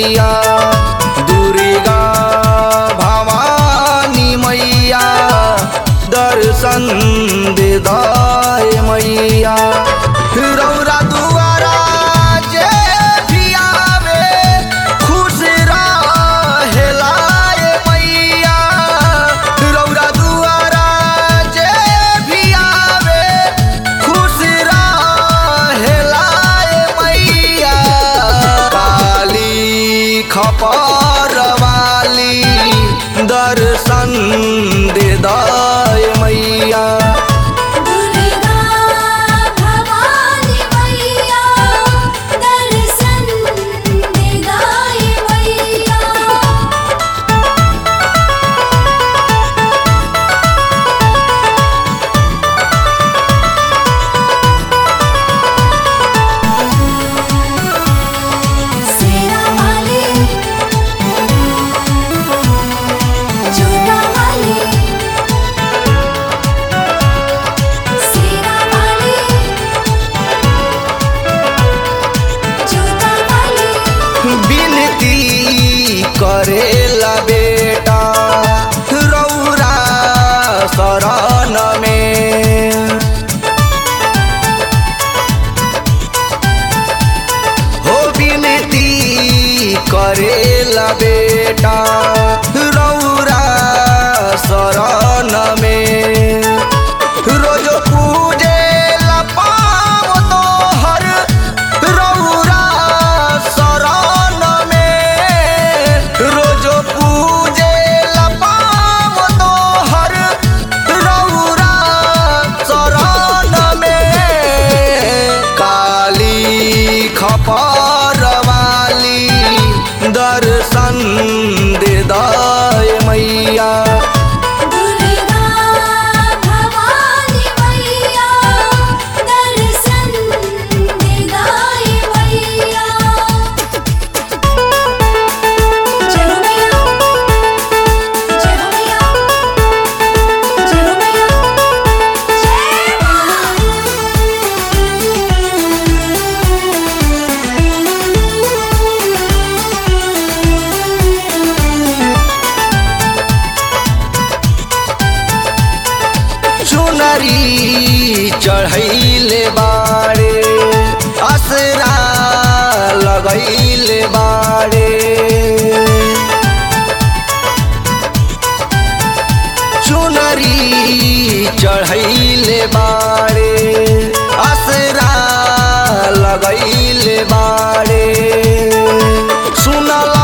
मैया दुर्गा भवानी मैया दर्शन दे दाय मैया रौरा दुआरा जे भी आवे खुश रहेला ए मैया रौरा दुआरा जे भी आवे खुश रहेला ए मैया काली खपर वाली दर्शन दे दाय मैया दुर्गा भवानी मैया दर्शन दे गाय मैया सेरा वाली जोड़ा वाली सेरा वाली जोड़ा वाली विनती करेला बेटा रौरा शरण में हो विनती करेला बेटा रौरा शरण में रोज पूजे पाव तोहर रौरा शरण में रोज पूजे पाव तोहर रौरा शरण में काली खपर वाली दर्शन दे दाय मैया दुर्गा भवानी मैया दर्शन दे गाय मैया जय हो मैया जय हो मैया जय हो मैया जय चुनरी चढ़ैले बाड़े असरा लगैले बाड़े चुनरी चढ़ैले बाड़े असरा लगैले बाड़े सुनल